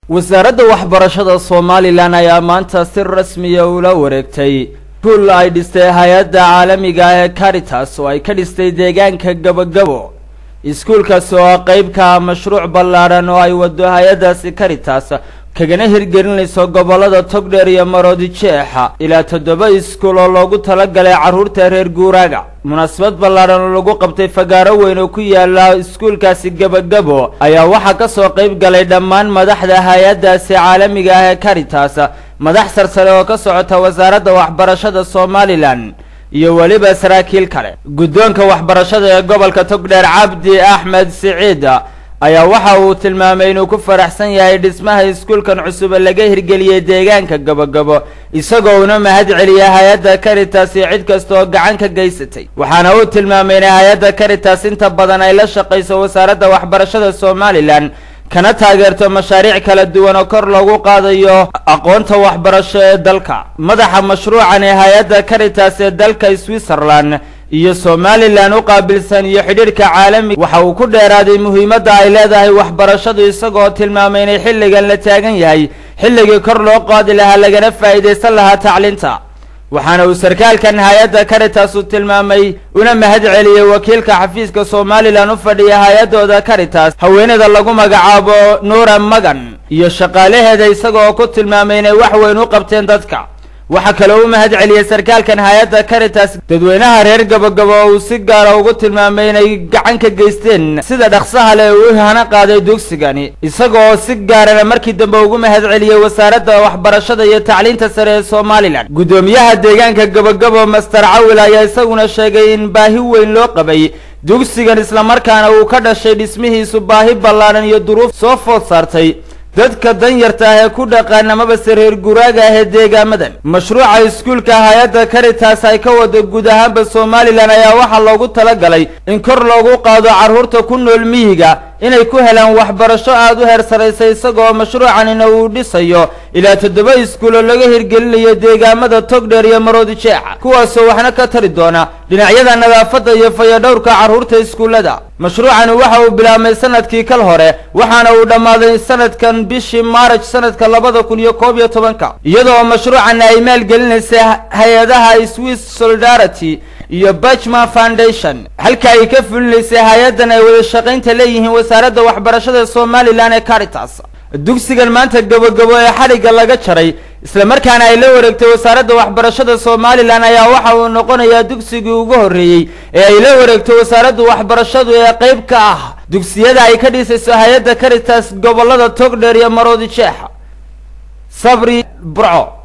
wasaaradda waxbarashada somalilan ayaa maanta si rasmiya ula wareegtay kuul ay dhistay hay-adda caalamiga ah ee caritas oo ay ka dhistay deegaanka gabogabo iskuulkaas oo ah qeyb ka ah mashruuc ballaadhan oo ay wado hay-addaasi caritas kagana hirgelinayso gobollada togdheer iyo maroodi jeexa ilaa toddoba iskuul oo loogu talagalay carruurta reer guuraaga munaasabad ballaadhan oo lagu qabtay fagaaro weyn oo ku yaala iskuulkaasi gebagabo ayaa waxaa ka soo qayb galay dhammaan madaxda hay-addaasi caalamiga ah ee caritas madax sarsare oo ka socota wasaaradda waxbarashada somalilan iyo weliba saraakiil kale guddoonka waxbarashada ee gobolka togdheer cabdi axmed siciid ayaa waxa uu tilmaamay inuu ku faraxsan yahay dhismaha iskuulkan cusub laga hirgeliyey deegaanka gabogabo isagoo una mahad celiyay hay-adda caritas iyo cid kasta oo gacan ka geysatay waxaana uu tilmaamay inay hay-adda caritas inta badan ay la shaqayso wasaaradda waxbarashada somalilan kana taageerto mashaariic kala duwan oo kor loogu qaadayo aqoonta waxbarasho ee dalka madaxa mashruucan ee hay-adda caritas ee dalka switzerland iyo somalilan u qaabilsan iyo xidhiirhka caalamiga waxa uu ku dheeraaday muhiimadda ay leedahay waxbarashadu isagoo tilmaamay inay xilligan la taagan yahay xilligii kor loo qaadi lahaa lagana faa'iidaysan lahaa tacliinta waxaana uu sarkaalkan hay-adda caritas uu tilmaamay una mahad celiyey wakiilka xafiiska somalilan u fadhiya hay-addooda caritas haweeneyda lagu magacaabo nuura magan iyo shaqaalaheeda isagoo ku tilmaamay inay wax weyn u qabteen dadka waxaa kaloo u mahad celiyey sarkaalkan hay-adda caritas dadweynaha reer gabogabo oo uu si gaara ugu tilmaamay inay gacan ka geysteen sida dhaqsaha leh uu hana qaaday dugsigani isagoo si gaarana markii dambe ugu mahad celiyey wasaaradda waxbarashada iyo tacliinta sare ee somalilan guddoomiyaha deegaanka gabogabo master cawil ayaa isaguna sheegay in baahi weyn loo qabay dugsigan islamarkaana uu ka dhashay dhismihiisu baahi ballaadhan iyo duruuf soo food saartay dadka danyarta ah ee ku dhaqaan amabase reer guraaga ah ee deegaamadan mashruuca iskuulka hay-adda caritas ay ka wado guud ahaanba somalilan ayaa waxaa loogu talagalay in kor loogu qaado carruurta ku nool miyiga inay ku helaan waxbarasho aada u heer saraysa isagoo mashruucanina uu dhisayo ilaa toddoba iskuul oo laga hirgelinayo deegaamada togdheer iyo maroodi jeexa kuwaasoo waxna ka tari doona dhinacyada nadaafadda iyo fayadhowrka carruurta iskuullada mashruucani waxa uu bilaabmay sanadkii kal hore waxaana uu dhammaaday sanadkan bishii maaraj sanadka labada kun iyo koob iyo tobanka iyadoo mashruucana ay maalgelinaysay hay-adaha swiss solidarity iyo bachman foundation halka ay ka fulinaysay hay-addan ay wada shaqaynta leeyihiin wasaaradda waxbarashada somalilan ee caritas dugsigan maanta gabogabo ee xadhigga laga jaray islamarkaana ay la wareegtay wasaaradda waxbarashada somalilan ayaa waxa uu noqonayaa dugsigii ugu horreeyey ee ay la wareegto wasaaradda waxbarashadu ee qeyb ka ah dugsiyada ay ka dhisayso hay-adda caritas gobollada togdheer iyo maroodi jeexa sabri burco